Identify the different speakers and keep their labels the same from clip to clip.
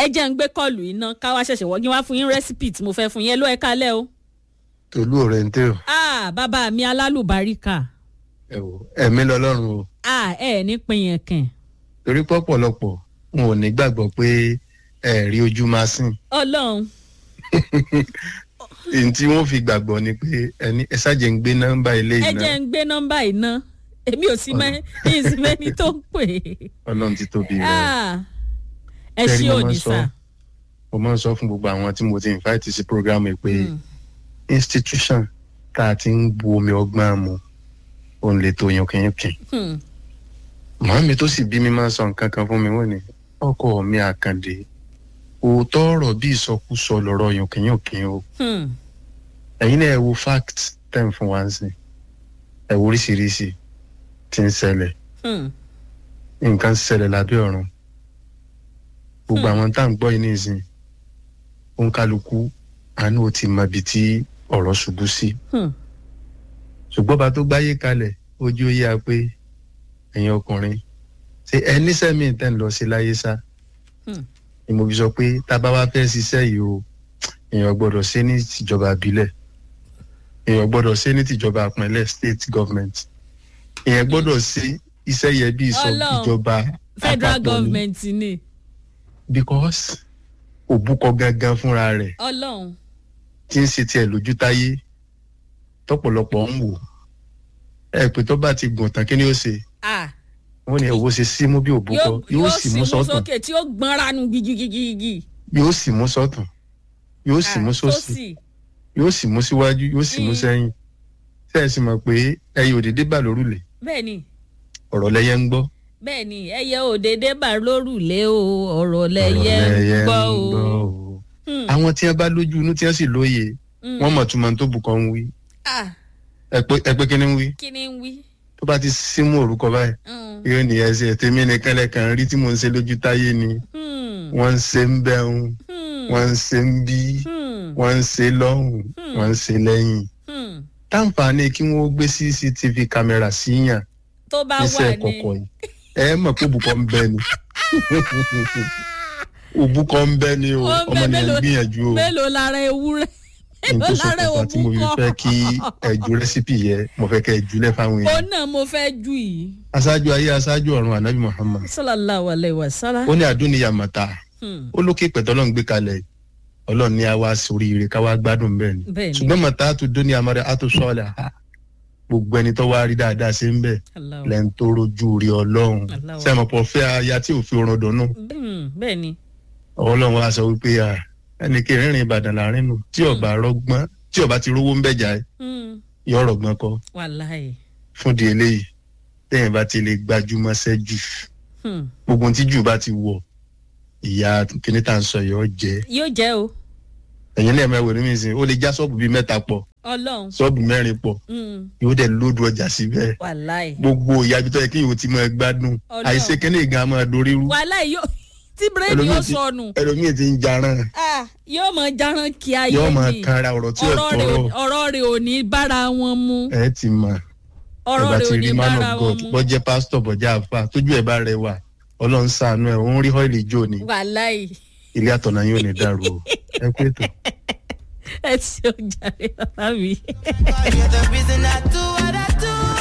Speaker 1: ẹ jẹ́ ń gbé kọ́ọ̀lù iná ká wá ṣẹ̀ṣẹ̀ wọ́gí wá fún yín rẹ́sípì tí mo fẹ́ fún yín ẹ ló ẹ kalẹ̀ o.
Speaker 2: tolú ọ̀rẹ́ ń tẹ̀ ọ́
Speaker 1: ah bàbá mi alálùbáríkà
Speaker 2: ẹ wò ẹ̀mí lọ́lọ́run o
Speaker 1: ah ẹ ní pin yẹn kàn
Speaker 2: torí pọ̀pọ̀lọpọ̀ wọn ò ní gbàgbọ́ pé ẹ rí ojú máa sìn
Speaker 1: ọlọ́run
Speaker 2: èyí tí wọ́n fi gbàgbọ́ ni pé ẹni ẹ ṣáàjẹ́ ń gbé nọ́mbà ilé
Speaker 1: ẹ
Speaker 2: yìí
Speaker 1: jẹ́
Speaker 2: náà
Speaker 1: ń gbé nọ́mbà iná èmi ò sí mẹ́ ní sí mẹ́ni tó ń pè
Speaker 2: ọlọ́run ti tóbi rẹ̀
Speaker 1: ah ẹ
Speaker 2: Tẹ́rí
Speaker 1: ṣí
Speaker 2: mo máa ń
Speaker 1: òní
Speaker 2: sọ,
Speaker 1: sà
Speaker 2: mo máa ń sọ fún gbogbo àwọn tí mo ti invite sí program yìí pé
Speaker 1: Mm.
Speaker 2: institution tá a ti ń bu omi ọgbọ́n mu òun lè tó yankinyankin
Speaker 1: Hmm.
Speaker 2: màámi tó sì bí mi máa ń sọ nǹkan kan fún mi wọ́n ní ọkọ mi àkàndé òótọ́ ọ̀rọ̀ bí ìsọkúsọ lọ̀rọ̀ yankinyankin o
Speaker 1: Hmm.
Speaker 2: ẹ̀yin náà ẹ wo fact ten fún wa ń sìn ẹ wo oríṣiríṣi tí ń ṣẹlẹ̀
Speaker 1: Hmm.
Speaker 2: nǹkan ń ṣẹlẹ̀ lábẹ́ ọ̀run gbogbo
Speaker 1: Hmm.
Speaker 2: àwọn tá à ń gbọ́ yìí nísìn òǹkálukú àánú ò ti mọ ibi tí ọ̀rọ̀ ṣubú sí
Speaker 1: Hmm.
Speaker 2: ṣùgbọ́n bá tó gbáyé kalẹ̀ ojú ó yá pé ẹ̀yin ọkùnrin ṣe ẹ níṣẹ́ mi tẹ́ ń lọ sí láyé sá
Speaker 1: Hmm.
Speaker 2: ni mo fi sọ pé tá a bá wá fẹ́ ṣiṣẹ́ yìí o èèyàn gbọ́dọ̀ ṣe ní tìjọba àbílẹ̀ èèyàn gbọ́dọ̀ ṣe ní tìjọba àpínlẹ̀ state government èèyàn gbọ́dọ̀ ṣe iṣẹ́ yẹ bí ìsọ
Speaker 1: Ọlọ́run.
Speaker 2: ìjọba
Speaker 1: federal
Speaker 2: àpapọ̀ ni
Speaker 1: government ni
Speaker 2: because òbúkọ gangan fúnra rẹ̀
Speaker 1: ọlọ́run
Speaker 2: tí ń ṣe tiẹ̀ lójú táyé tọ́pọ̀lọpọ̀ ń wò ẹ pé tó bá ti gùn tán kí ni ó ṣe
Speaker 1: ah
Speaker 2: wọ́n ní ẹ̀wọ́ ṣe símú bí òbúkọ
Speaker 1: yóò
Speaker 2: yóò
Speaker 1: yóò
Speaker 2: sì
Speaker 1: sì
Speaker 2: mú
Speaker 1: mú
Speaker 2: sọ́tún
Speaker 1: sókè tí ó gbọ́nra nu gigigigigi.
Speaker 2: yóò sì mú sọ́tún yóò sì mú sósì yóò sì mú síwájú yóò sì mú
Speaker 1: Mm.
Speaker 2: sẹ́yìn ṣé ẹ sì mọ̀ pé ẹyẹ òdèdè bà lórùlé
Speaker 1: bẹ́ẹ̀ ni
Speaker 2: ọ̀rọ̀ lẹ́yẹ ń gbọ́
Speaker 1: bẹ́ẹ̀ ni ẹyẹ òdèdè bá lórùlé o ọ̀rọ̀ lẹ́yẹ
Speaker 2: ọ̀rọ̀
Speaker 1: ń gbọ́
Speaker 2: ń
Speaker 1: o.
Speaker 2: gbọ́ o.
Speaker 1: Hmm.
Speaker 2: àwọn tí wọ́n bá lójú inú tí wọ́n sì lóye
Speaker 1: Hmm.
Speaker 2: wọ́n mọ̀ túmọ̀ tó bùkọ́ ń wí
Speaker 1: ah
Speaker 2: ẹ pé ẹ pé kí ni ń wí
Speaker 1: kí ni ń wí.
Speaker 2: tó bá ti símú orúkọ báyìí
Speaker 1: Hmm.
Speaker 2: yóò ní ẹsẹ̀ tèmi nìkan lẹ́kàn rí tí mò ń ṣe lójú táyé ni
Speaker 1: Hmm.
Speaker 2: wọ́n ń ṣe ń bẹ̀rùn
Speaker 1: Hmm.
Speaker 2: wọ́n ń ṣe ń bí
Speaker 1: Hmm.
Speaker 2: wọ́n ń ṣe lọ́hùn
Speaker 1: Hmm.
Speaker 2: wọ́n ń ṣe lẹ́yìn
Speaker 1: Hmm.
Speaker 2: táǹfààní kí wọ́n gbé cctv kámẹ́rà síyàn
Speaker 1: tó bá wà
Speaker 2: níṣẹ́
Speaker 1: ní.
Speaker 2: kọ̀kọ̀ yìí ẹ mọ̀ pé òbúkọ ń bẹ ni òbúkọ ń bẹ ni o
Speaker 1: Ó ń bẹ
Speaker 2: ọmọ nìyẹn
Speaker 1: mélòó-
Speaker 2: gbìyànjú o
Speaker 1: mélòó lára ewúrẹ́
Speaker 2: n tó
Speaker 1: mélòó lára
Speaker 2: ṣokùnfà tí mo fi
Speaker 1: òbúkọ.
Speaker 2: fẹ́ kí ẹ̀jú rẹ́sípì yẹ mo fẹ́ kẹ́ ẹ jùlẹ̀ fáwọn
Speaker 1: òun
Speaker 2: èèyàn
Speaker 1: náà mo fẹ́ ju yìí.
Speaker 2: aṣáájú ayé aṣáájú ọ̀run anabi muhammad
Speaker 1: sallallahu alayhi wa sallam.
Speaker 2: ó ní àdúnìyà mọ̀ta
Speaker 1: Hmm.
Speaker 2: ó lókè pẹ̀tọ́ ọlọ́run gbé kalẹ̀ ọlọ́run ní àwa sórí ire káwá gbádùn bẹ́ẹ̀ ni
Speaker 1: bẹ́ẹ̀ ni
Speaker 2: ṣùgbọ́n mọ̀ta tó dóní amọ̀rẹ́ àtò sọ́ọ̀lẹ̀ ha gbogbo ẹni tó wá rí dáadáa ṣe ń bẹ̀
Speaker 1: Allahu.
Speaker 2: lẹ́ni tó rojú rí ọlọ́run
Speaker 1: Allahu.
Speaker 2: sẹ́mọ̀pọ̀ fẹ́ aya tí ò fi oorun dùnú
Speaker 1: Hmm. bẹ́ẹ̀ ni.
Speaker 2: ọlọ́run wa sọ wípé à, ẹnì kí rìnrìn ìbàdàn láàrin nù tí ọba rọgbọ́n tí ọba ti rówó ń bẹ̀jà
Speaker 1: Hmm.
Speaker 2: yọ rọgbọ́n kọ
Speaker 1: wàláhì.
Speaker 2: fún di eléyìí tẹ́yìn bá ti lè gbajúmọ̀ sẹ́jù
Speaker 1: Hmm.
Speaker 2: gbogbo ohun tí jù bá ti wọ̀ ìyá kíní tá à ń sọ yìí ọ jẹ́
Speaker 1: yóò jẹ́ o
Speaker 2: ẹ̀yin náà mẹ́wàá ní mísìn ó lè já ṣọ́ọ̀bù bíi mẹ́ta pọ̀
Speaker 1: ọlọ́run.
Speaker 2: ṣọ́ọ̀bù mẹ́rin pọ̀
Speaker 1: Hmm.
Speaker 2: yóò dẹ̀ lóòdù ọjà síbẹ̀
Speaker 1: wàláhì.
Speaker 2: gbogbo ìyá ibi tó yẹ kí yòó ti máa gbádùn
Speaker 1: Ọlọ́run.
Speaker 2: àìsè kíní gan máa dorí rú
Speaker 1: wàláhì yóò tí bírèdì
Speaker 2: Ẹlòmíì
Speaker 1: yóò
Speaker 2: ti-
Speaker 1: sọnù.
Speaker 2: ẹlòmíì ti ń jarán
Speaker 1: Ah, yóò mọ jaran kí ayé
Speaker 2: yóò máa
Speaker 1: ni.
Speaker 2: kanra ọ̀rọ̀ tí ò
Speaker 1: ọ̀rọ̀ rẹ̀
Speaker 2: tọrọ
Speaker 1: ò- ọ̀rọ̀ rẹ̀ ò ní bára wọn mu.
Speaker 2: ẹ ti mọ̀ ẹ
Speaker 1: ọ̀rọ̀
Speaker 2: bá
Speaker 1: rẹ̀
Speaker 2: ti
Speaker 1: ò ní
Speaker 2: rí man
Speaker 1: bára
Speaker 2: of
Speaker 1: wọn
Speaker 2: God
Speaker 1: mu.
Speaker 2: bọ́jẹ́ pásítọ̀ bọ́jẹ́ àfà tójú ẹ̀ bá rẹwà ọlọ́run ṣàánú ẹ̀ òun rí ọ́ìlì jò ní
Speaker 1: wàláhì.
Speaker 2: ilé àtọ̀nà yóò ní dàrú o ẹ kú ètò.
Speaker 1: ẹ ti ò jàre bàbá mi.
Speaker 3: You're the reason I do what I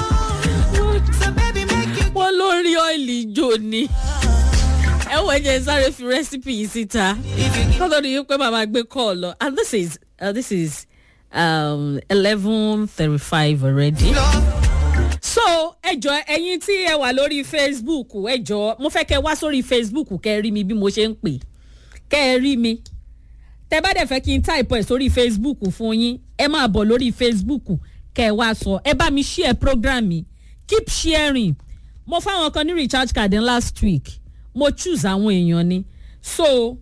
Speaker 3: do. So baby, make you
Speaker 1: wọ́n ló rí ọ́ìlì jò ní. ẹ wọ ẹjẹ sáré fi rẹ́sípì yìí síta.
Speaker 3: if you give
Speaker 1: kọ́tọ́ ni yín pé màmá gbé kọ́ ọ lọ and this is uh, this is um, eleven thirty five already.
Speaker 3: love.
Speaker 1: so ẹjọ ẹyin tí ẹ wà lórí facebook ẹjọ mo fẹ́ kẹ́ wá sórí facebook kẹ́ ẹ rí mi bí mo ṣe ń pè kẹ́ ẹ rí mi tẹ bá dẹ̀ fẹ́ kí n táìpọ̀ ẹ̀ sórí facebook fún yín ẹ máa bọ̀ lórí facebook kẹ́ ẹ wá sọ ẹ bá mi share program mi keep sharing mo fáwọn kan ní recharge card ní last week mo choose àwọn èèyàn ni so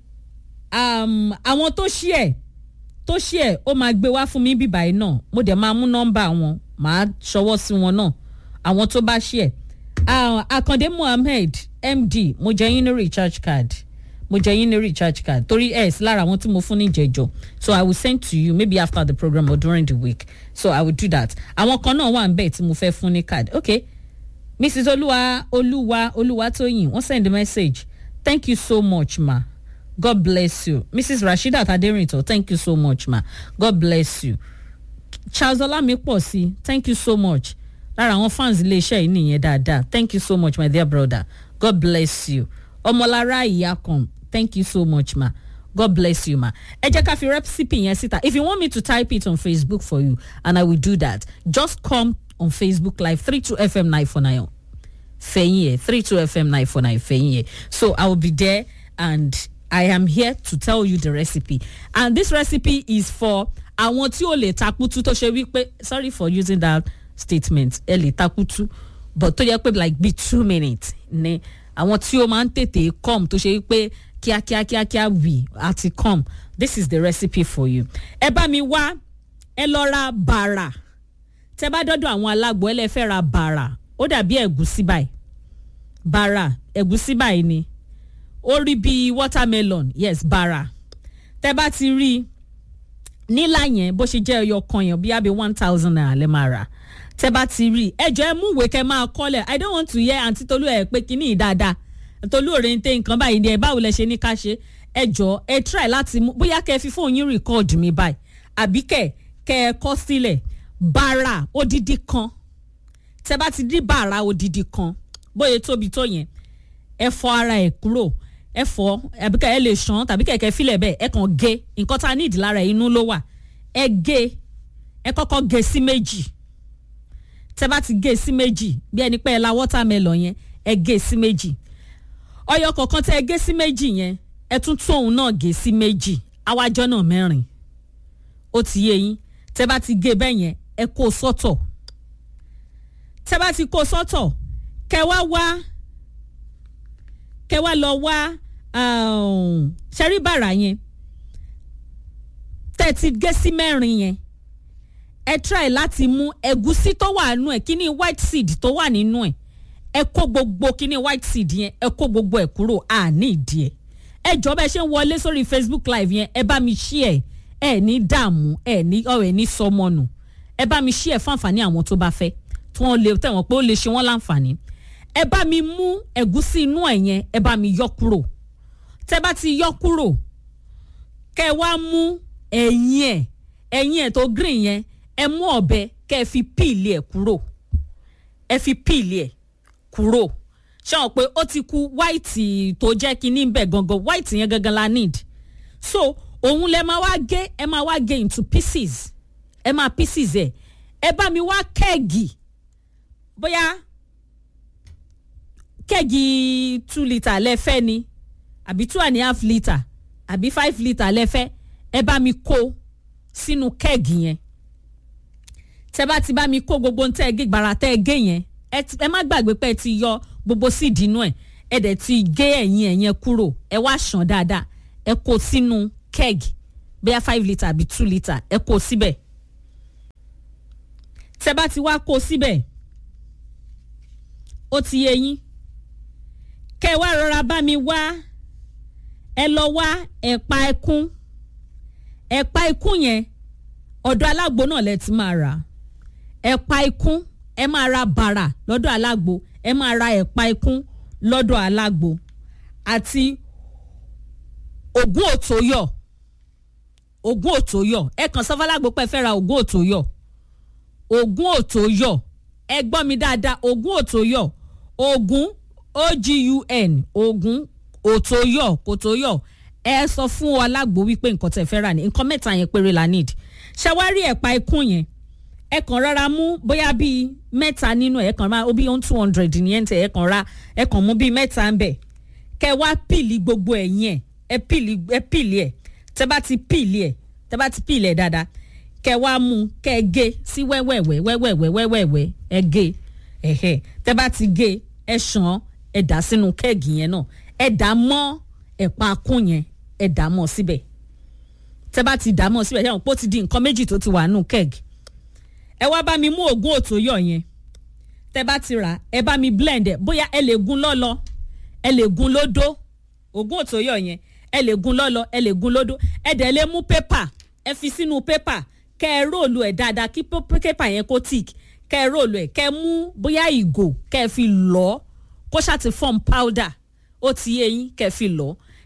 Speaker 1: um, àwọn tó share tó share ó máa gbé wá fún mi bíbá yìí náà mo dẹ̀ máa mú nọ́mbà wọn màá ṣọwọ́ sí wọn náà àwọn tó bá share uh, akande mohammed md mo jẹ yín ní recharge card mo jẹ yín ní recharge card torí ẹ sí lára àwọn tí mo fún ní jẹjọ so i will send to you maybe after the program or during the week so i will do that àwọn kan náà wà ń bẹ̀ tí mo fẹ́ fún ní card okay mrs olúwa olúwa olúwa tóyìn wọ́n send a message thank you so much ma god bless you mrs rasheedat aderinto thank you so much ma god bless you charles olamipo sí thank you so much lára àwọn fans iléeṣẹ́ yìí nìyẹn dáadáa thank you so much my dear brother god bless you ọmọlára ìyákan thank you so much ma god bless you ma ẹ jẹ́ ká fi recipe yẹn síta if you want me to type it on facebook for you and i will do that just come on facebook live three two fm nine four nine fẹ̀yìn ẹ̀ three two fm nine four nine fẹ̀yìn ẹ̀ so i will be there and i am here to tell you the recipe and this recipe is for àwọn tí ò lè takutu tó ṣe wípé sorry for using that statement ẹ lè takutu but tó yẹ pé like be two minutes ni àwọn tí ó máa ń tètè come tó ṣe wípé kíákíá kíákíá wì àti come this is the recipe for you ẹ bá mi wá ẹ lọ ra bàrà tẹ bá dọdọ àwọn alágbo ẹ lè fẹ́ ra bàrà ó dàbí ẹ̀gúsí báyìí bàrà ẹ̀gúsí báyìí ni ó rí bíi watermelon yes bàrà tẹ bá ti rí i nílà yẹn bó ṣe jẹ́ ẹyọ kan yẹn bíi àbí one thousand naira lẹ́ máa rà tẹ bá ti rí i ẹjọ́ ẹ mú ìwé kẹ máa kọ́lẹ̀ i don't want to hear àǹtí tolú ẹ̀ pé kíní yìí dáadáa tolú òrèǹtẹ̀ nǹkan báyìí ni ẹ báwo lẹ ṣe ní ká ṣe ẹjọ́ ẹ try láti mú bóyá kẹ fi fóun yín record mi báyìí àbí kẹ kẹ ẹ kọ́ sílẹ̀ bàrà odidi kan tẹ bá ti dín bàrà odidi kan bóyá tóbi tó yẹn ẹ fọ ara ẹ kúrò ẹ fọ àbí kẹ ẹ lè ṣàn tàbí kẹkẹ filẹ bẹẹ ẹ kàn gé nǹkan tá a ní ìdílára inú ló wà ẹ gé ẹ kọkọ gé sí méjì tẹ bá ti gé sí méjì bí ẹni pé ẹ la watermelon yẹn ẹ gé sí méjì ọyọ kọ̀ọ̀kan tẹ ẹ gé sí méjì yẹn ẹ tún tún òun náà gé sí méjì awájọ náà mẹ́rin ó ti yé yín tẹ bá ti gé bẹ́ẹ̀ yẹn ẹ kó sọ́tọ̀ tẹ bá ti kó sọ́tọ̀ kẹ wá wá kẹ wá lọ wá ṣẹ́rí bàrà yẹn tẹ́ ti gé sí mẹ́rin yẹn ẹ try láti mú ẹ̀gúsí tó wà nínú ẹ̀ kíní white seed tó wà nínú ẹ̀ ẹ kó gbogbo kíní white seed yẹn ẹ kó gbogbo ẹ̀ kúrò àní ìdí ẹ̀ ẹ jọ bẹ́ẹ̀ ṣe ń wọlé sórí facebook live yẹn ẹ bá mi ṣí ẹ ẹ ní dààmú ẹ ní ọ̀rọ̀ ẹ ní sọmọnù ẹ bá mi ṣí ẹ fún àǹfààní àwọn tó bá fẹ́ tí wọ́n lè tẹ̀wọ̀n pé ó lè ṣe wọ́n láǹfààní ẹ bá mi mú ẹ̀gúsí inú ẹ̀ yẹn ẹ bá mi yọ kúrò tẹ bá ti yọ kúrò kẹ wá mú ẹ̀yìn ẹ̀ ẹ̀yìn ẹ̀ tó green yẹn ẹ mú ọ̀bẹ kẹ ẹ fi píìlì ẹ̀ kúrò ẹ fi píìlì ẹ̀ kúrò ṣé wọn pé ó ti ku white tó jẹ́ kínní bẹ̀ gangan white yẹn gangan la need so òun lẹ máa wá gé ẹ máa wá gé into pieces ẹ máa pieces ẹ ẹ bá mi wá kẹ́ẹ̀gì bóyá kẹ́ẹ̀gì two litre lẹ́fẹ́ ni àbí two and a half litre àbí five litre lẹ́fẹ́ ẹ bá mi kó sínú kẹ́ẹ̀gì yẹn tẹ bá ti bá mi kó gbogbo ntẹ gé gbàrà tẹ gé yẹn ẹ má gbàgbé pé ẹ ti yọ gbogbo síìdì inú ẹ ẹ dẹ̀ ti gé ẹ̀yìn ẹ̀ yẹn kúrò ẹ wá ṣàn dáadáa ẹ kó sínú kẹ́ẹ̀gì bóyá five litre àbí two litre ẹ kó síbẹ̀ tẹ bá ti wá kó síbẹ̀ ó ti yé yín kẹ wá rọra bá mi wá ẹ lọ wá ẹ̀pà ẹkún ẹ̀pà ẹkún yẹn ọ̀dọ̀ alágbo náà lẹ ti máa rà ẹ̀pà ẹkún ẹ máa ra bàrà lọ́dọ̀ alágbo ẹ máa ra ẹ̀pà ẹkún lọ́dọ̀ alágbo àti ògùn òtòyọ̀ ògùn òtòyọ̀ ẹ kàn sọ fọlágbo pé ẹ fẹ́ ra ògùn òtòyọ̀ ògùn òtòyọ̀ ẹ gbọ́ mi dáadáa ògùn òtòyọ̀ ògùn ogun ògùn òtòyọ̀ kòtòyọ̀ ẹ sọ fún alágbo wípé nǹkan tẹ̀ fẹ́ rà ní nǹkan mẹ́ta yẹn péré la need ṣàwárí ẹ̀pà ikún yẹn ẹ kàn rárá mú bóyá bíi mẹ́ta nínú ẹ̀ kàn máa ó bí two hundred nìyẹn tẹ̀ ẹ kàn ra ẹ kàn mú bíi mẹ́ta ń bẹ̀ kẹ wá pìlì gbogbo ẹ̀yìn ẹ̀ ẹ pìlì ẹ pìlì ẹ̀ tẹ bá ti pìlì ẹ̀ tẹ bá ti pìlì ẹ̀ dáadáa kẹ wá mú kẹ gé sí wẹ́wẹ́wẹ́ wẹ́wẹ́wẹ́ wẹ́wẹ́wẹ́ ẹ gé ẹ̀hẹ́ tẹ bá ti gé ẹ ṣàn ẹ dà sínú kẹ́ẹ̀gì yẹn náà ẹ dà mọ́ ẹ̀pà kún yẹn ẹ dà mọ́ síbẹ̀ tẹ bá ti dà mọ́ síbẹ̀ yẹn pọ́ ti di nǹkan méjì tó ti wà nù kẹ́ẹ̀gì ẹ wá bá mi mú ògùn òtòyọ̀ yẹn tẹ bá ti rà ẹ bá mi blend ẹ bóyá ẹ lè gun lọ́lọ́ ẹ lè gun lódó ògùn òtòyọ̀ yẹn ẹ lè gun lọ́lọ́ ẹ lè gun lódó ẹ dẹ̀ lè mú pépà ẹ fi sínú pépà kẹ ẹ róòlù ẹ dáadáa kí pépà yẹn kó tíìk kẹ ẹ róòlù ẹ kẹ ẹ mú bóyá ìgò kẹ ẹ fi lọ kó ṣáà ti form powder ó ti yé yín kẹ ẹ fi lọ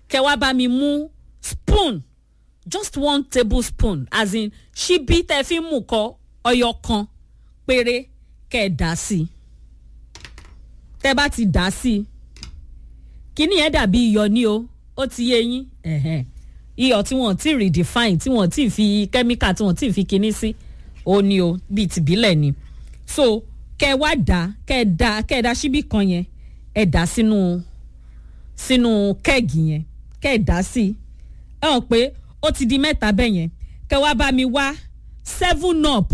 Speaker 1: kẹ wá bá mi mú spoon just one tablespoon as in ṣíbí tẹ fi ń mú kọ ọyọ kan péré kẹ ẹ dà sí i tẹ bá ti dà sí i kíní yẹn dàbí iyọ̀ ní o ó ti yé yín ẹ̀hẹ́n. iyọ̀ tí wọ́n ti redefine tí wọ́n ti fi chemical tí wọ́n ti fi kíní sí ó ní o bíi tìbílẹ̀ ni so kẹ wá dà kẹ dà kẹ dà síbí kan yẹn ẹ dà sínú sínú kẹ́ẹ̀gì yẹn kẹ dà sí i ẹ hàn pé ó ti di mẹ́ta bẹ́ẹ̀ yẹn kẹ wá bá mi wá seven up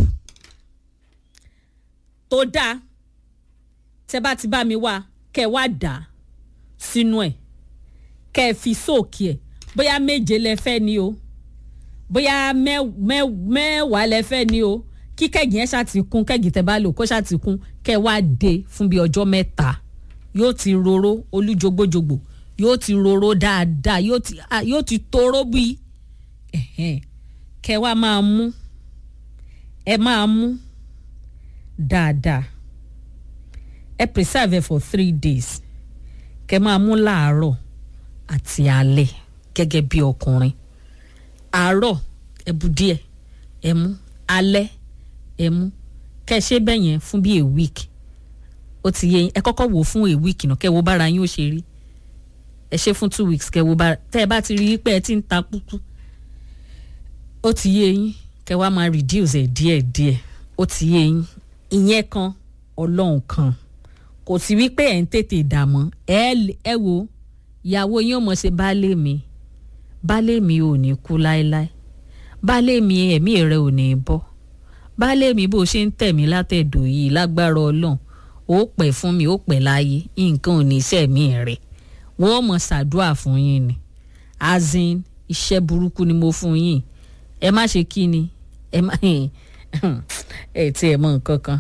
Speaker 1: tó dáa tẹ bá ti bá mi wá kẹ wá dà á sínú ẹ̀ kẹ́ ẹ fi sóòkì ẹ̀ bóyá méje lẹ fẹ́ ni o bóyá mẹ́- mẹ́- mẹ́wàá lẹ fẹ́ ni o kí kẹ́gì yẹn ṣáà kún kẹ́gì tẹ́ bá lò kó ṣáà ti kún kẹ́ ẹ wá dé fún bí ọjọ́ mẹ́ta yóò ti roró olújogbojogbo yóò ti roró dáadáa yóò ti ah, yóò ti toró bí ẹ̀hẹ́n. kẹ́ ẹ wá máa mú ẹ máa mú dáadáa ẹ preserve ẹ for three days kẹ máa mú láàárọ̀ àti alẹ́ gẹ́gẹ́ bí ọkùnrin àárọ̀ ẹ bu díẹ̀ ẹ mú alẹ́ ẹ mú kẹ ṣe bẹ́ẹ̀ yẹn fún bí a week ó ti yé yín ẹ kọ́kọ́ wò ó fún a week náà kẹ wo bára yín ó ṣe rí ẹ ṣe fún two weeks kẹ wo bára tẹ ẹ bá ti rí i pé ẹ ti ń ta kúkú ó ti yé yín kẹ wá máa reduce ẹ díẹ̀ díẹ̀ ó ti yé yín ìyẹn kan ọlọ́run kan kò sí wípé ẹ̀ ń tètè dààmú ẹ lè- ẹ wo ìyàwó yín ò mọ̀ ṣe baálé mi baálé mi ò ní kú láéláé baálé mi ẹ̀mí rẹ ò ní bọ́ baálé mi bó ṣe ń tẹ̀ mí látẹ̀dọ̀ yìí lágbára ọlọ́run ó pẹ́ fún mi ó pẹ́ láyé nǹkan ò ní sẹ̀mí rẹ̀ wọ́n mọ̀ ṣàdúrà fún yín ni azin iṣẹ́ burúkú ni mo fún yín ẹ má ṣe kí ni ẹ má ẹ tí ẹ mọ nǹkan kan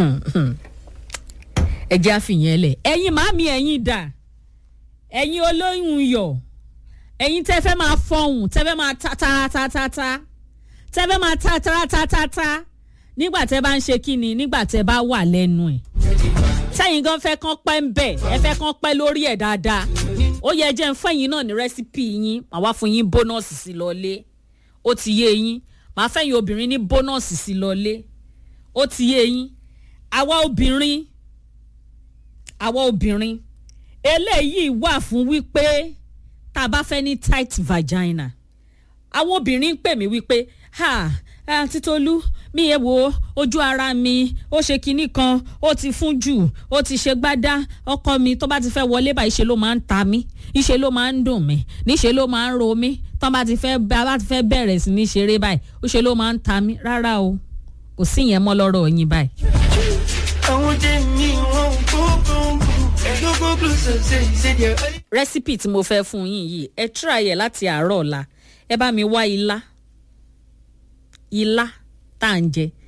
Speaker 1: ẹ jẹ́ àfihàn lẹ̀ ẹ̀yin màámi ẹ̀yin dà ẹ̀yin olóyún yọ̀ ẹ̀yin tẹ́ fẹ́ máa fọhùn tẹ́ fẹ́ máa ta ta ta ta ta tẹ́ fẹ́ máa ta ta ta ta ta nígbà tẹ́ bá ń ṣe kí ni nígbà tẹ́ bá wà lẹ́nu ẹ̀ sẹ́yìn gan fẹ́ kán pẹ́ ń bẹ̀ ẹ fẹ́ kán pẹ́ lórí ẹ̀ dáadáa ó yẹ jẹ́ ń fẹ́yìn náà ní rẹ́sípì yín màá wá fún yín bónọ́ọ̀sì sí lọ́lé ó ti yé yín màá fẹ́yìn obìnrin ní bónọ́ọ̀sì sí lọ́lé ó ti yé yín àwa obìnrin àwa obìnrin eléyìí wà fún wípé tá a bá fẹ́ ní tight vagina àwọn obìnrin ń pè mí wípé ha ah, títolú mi ẹ wo ojú ara mi ó ṣe kinní kan ó ti fún jù ó ti ṣe gbádá ọkọ mi tó bá ti fẹ́ wọlé báyìí ṣe ló máa ń ta mí ìṣe ló máa ń dùn mí níṣe ló máa ń ro mí tó bá ti fẹ́ bá bá ti fẹ́ bẹ̀rẹ̀ sí ní ṣeré báyìí ó ṣe ló máa ń ta mí rárá o kò sí ìyẹn mọ́ lọ́rọ̀ yín báyìí.
Speaker 3: àwọn tèmi wọn ò gbogbo gbogbo close up say say their only.
Speaker 1: rẹ́sípì tí mo fẹ́ fún yín yìí ẹ try ẹ̀ láti àárọ̀ ọ̀la ẹ bá mi wá ilá ilá tá à ń jẹ